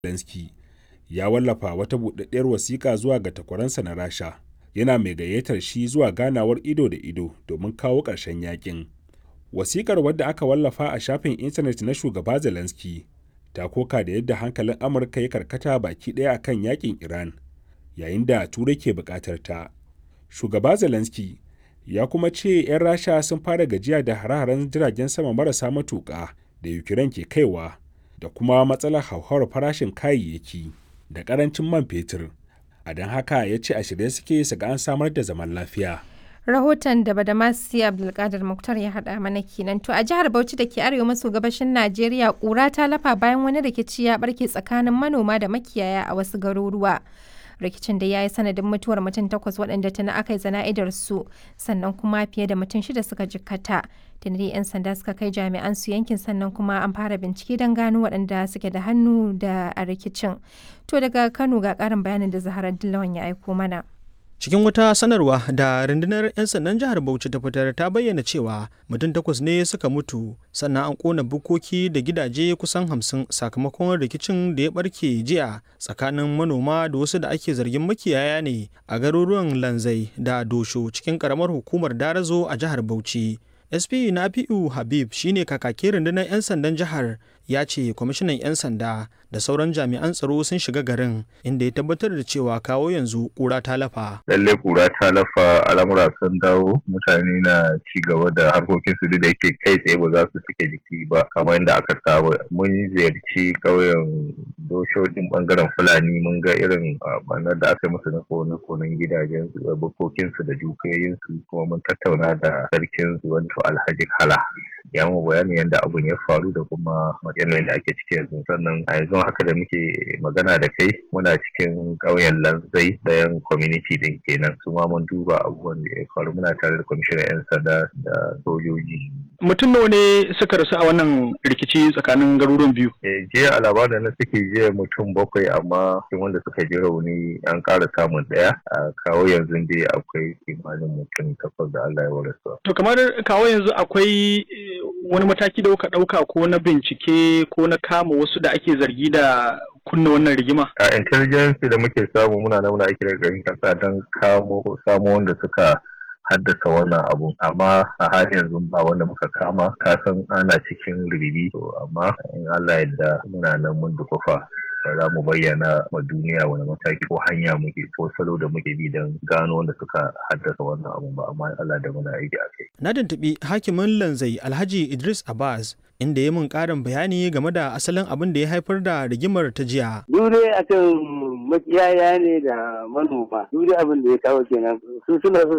Zelensky ya wallafa wata buɗaɗɗiyar wasiƙa zuwa ga takwaransa na Rasha, yana mai gayyatar shi zuwa ganawar ido da ido domin kawo ƙarshen yakin. Wasiƙar wadda aka wallafa a shafin intanet na shugaba Zelensky ta koka da yadda hankalin Amurka ya karkata baki ɗaya akan yakin Iran, yayin da Turai ke buƙatar ta. Shugaba Zelensky ya kuma ce 'yan Rasha sun fara gajiya da hare-haren jiragen sama marasa matuƙa da Ukraine ke kaiwa da kuma matsalar hauhawar farashin kayayyaki da ƙarancin man fetur. A don haka ya ce a shirye suke su ga an samar da zaman lafiya. rahoton da badamasi abdulkadir muktar ya haɗa mana kenan to a jihar bauchi da ke arewa maso gabashin najeriya ƙura ta lafa bayan wani rikici ya barke tsakanin manoma da makiyaya a wasu garuruwa rikicin da ya yi sanadin mutuwar mutum takwas waɗanda tana aka yi zana'idar su sannan kuma fiye da mutum shida suka jikkata tuni 'yan sanda suka kai jami'an su yankin sannan kuma an fara bincike don gano waɗanda suke da hannu da a rikicin to daga kano ga ƙarin bayanin da zaharar dillawan ya aiko mana cikin wata sanarwa da rundunar 'yan sandan jihar bauchi ta fitar ta bayyana cewa mutum takwas ne suka mutu sannan an kona bukoki da gidaje kusan hamsin sakamakon rikicin da ya barke jiya tsakanin manoma da wasu da ake zargin makiyaya ne a garuruwan lanzai da dosho cikin karamar hukumar darazo a jihar bauchi sp nafi'u habib shine kakakin rundunar 'yan sandan jihar ya ce kwamishinan 'yan sanda da sauran jami'an tsaro sun shiga garin inda ya tabbatar da cewa kawo yanzu kura ta lafa. Lalle kura ta lafa al'amura sun dawo mutane na ci gaba da harkokin su da yake kai tsaye ba za su cike jiki ba kamar yadda aka saba. Mun ziyarci ƙauyen doshojin bangaren Fulani mun ga irin banar da aka musu na kone konen gidajen su da bukokin su da dukiyoyin su kuma mun tattauna da sarkin su wato Alhaji Kala. Ya mu bayanin yadda abun ya faru da kuma yanayin da ake ciki yanzu sannan a yanzu haka da muke magana da kai muna cikin ƙauyen lanzai dayan community din kenan su ma mun duba abubuwan da ya faru muna tare da kwamishinan 'yan sanda da sojoji mutum nawa ne suka rasu a wannan rikici tsakanin garuruwan biyu jiya a labarin na suke jiya mutum bakwai amma cikin wanda suka ji rauni an ƙara samun ɗaya a kawo yanzu dai akwai kimanin mutum takwas da Allah ya warasa to kamar kawo yanzu akwai wani mataki da kuka ɗauka ko na bincike ko na kama wasu da ake zargi da kunna wannan rigima? A intelligence da muke samu muna nan muna aiki da garin kasa don kamo samo wanda suka haddasa wannan abu amma a halin yanzu ba wanda muka kama kasan ana cikin ribibi to amma in Allah yadda muna nan mun dukufa za mu bayyana ma duniya wani mataki ko hanya muke ko salo da muke bi don gano wanda suka haddasa wannan abu ba amma Allah da muna aiki a kai. Na tuntuɓi hakimin lanzai Alhaji Idris Abbas inda ya mun ƙarin bayani game da asalin abin da ya haifar da rigimar ta jiya. Dure akan makiyaya ne da manoma. Dure abin da ya kawo kenan. Su suna so